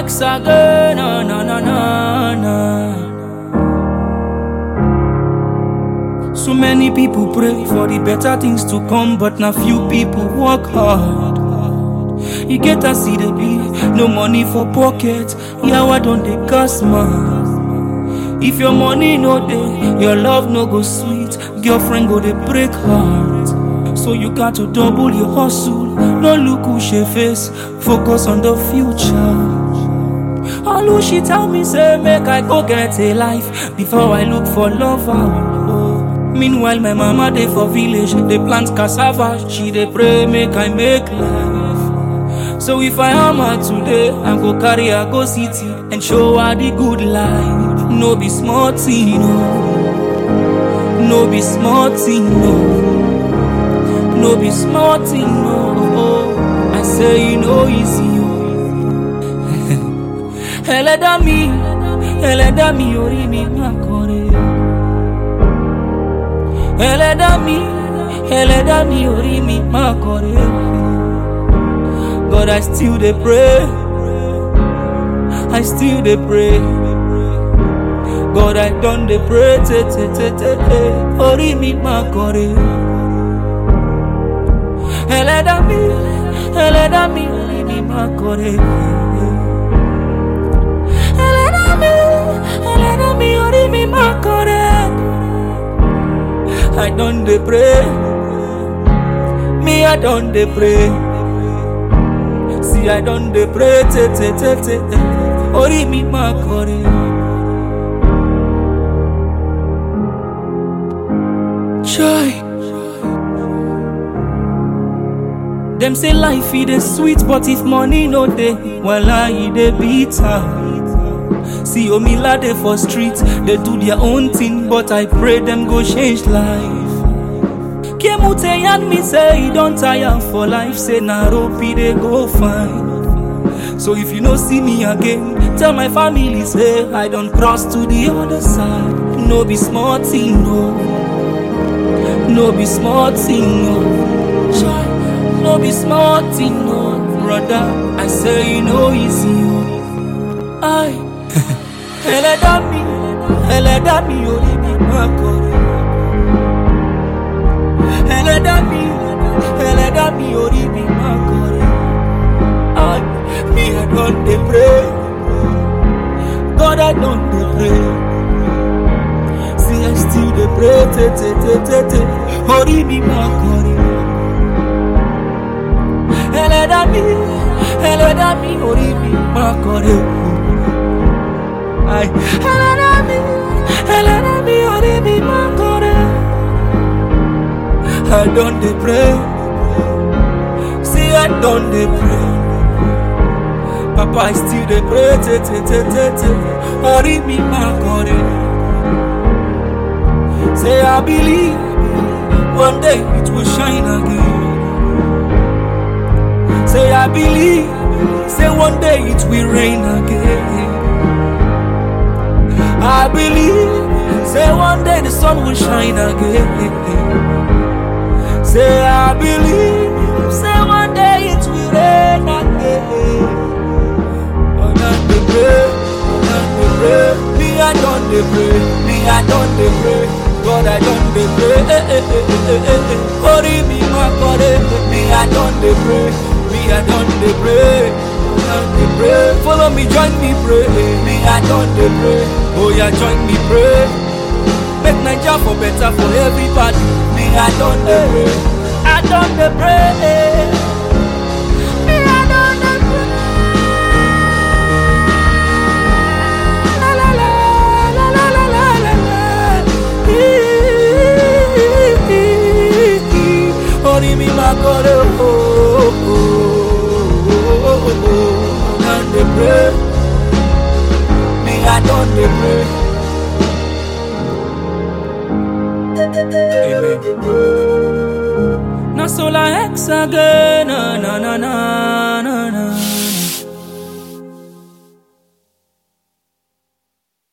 X again, na na na na na. So many people pray for the better things to come, but na few people work hard. You get as see the be, no money for pocket. Yeah, why don't they gas man? If your money no dey, your love no go sweet. Girlfriend go dey break heart. So you got to double your hustle. No look who she face, focus on the future. All who she tell me say make I go get a life before I look for lover. Oh. Meanwhile my mama dey for village, dey plant cassava. She dey pray make I make life. So if I am her today, I go carry her go city and show her the good life. No be small thing, no. No be small thing, no. No be small thing, no. I say you know easy, oh. ẹlẹ́dá mi ẹlẹ́dá mi orí mi máa kọrin ẹlẹ́dá mi ẹlẹ́dá mi orí mi máa kọrin God I still dey pray I still dey pray God I don dey pray tètè tètè orí mi máa kọrin ẹlẹ́dá mi ẹlẹ́dá mi orí mi máa kọrin. ẹlẹ́dá mi ẹlẹ́dá mi orí mi máa kọrin. I don dey pray me I don dey pray see I don dey pray tètè tètè orí mi máa kọrin. Joy. Dem say life e dey sweet but if money no dey, wella e dey bitter. See Omila dey for street, dey do their own thing but I pray dem go change life. Kemute yarn me say e don tire for life, say na rope e dey go find. So if you no see me again, tell my family say I don cross to the other side. No be small thing, no. No be small thing, no. Joy. no be small thing, no, brother. I say you know easy, oh. I, ẹlẹ́dá mi, ẹlẹ́dá mi orí mi máa kọrin. ẹlẹ́dá mi, ẹlẹ́dá mi orí mi máa kọrin. I, me I don dey pray, God I don dey pray. See I still dey pray, tètè tètè tètè, orí mi máa kọrin. ẹlẹ́dá mi ẹlẹ́dá mi orí mi máa kọrin. Ai, ẹlẹ́dá mi ẹlẹ́dá mi orí mi máa kọrin. I don dey pray see I don dey pray. Papa I still dey pray tètè tètè tètè orí mi máa kọrin. Say I believe one day it will shine again. Say I believe, say one day it will rain again. I believe, say one day the sun will shine again. Say I believe, say one day it will rain again. Oh, not the pray, not the pray. Me I don't the pray, me I don't the pray. God I don't the pray. Eh, eh, eh, eh, eh, eh. Hurry me, my God, eh, me I don't the pray. Me, I don't dey pray, don't dey pray. Follow me, join me, pray. Me, I don't dey pray. Oh yeah, join me, pray. Make Naija for better for everybody. Me, I don't dey pray. I don't dey pray. Me, I don't dey pray. La la la la la la la la la. Orí mi máa kọ́rẹ́ ooo. Don't dey pray, me I don dey pray. Amen. Na sola X again, na na na na.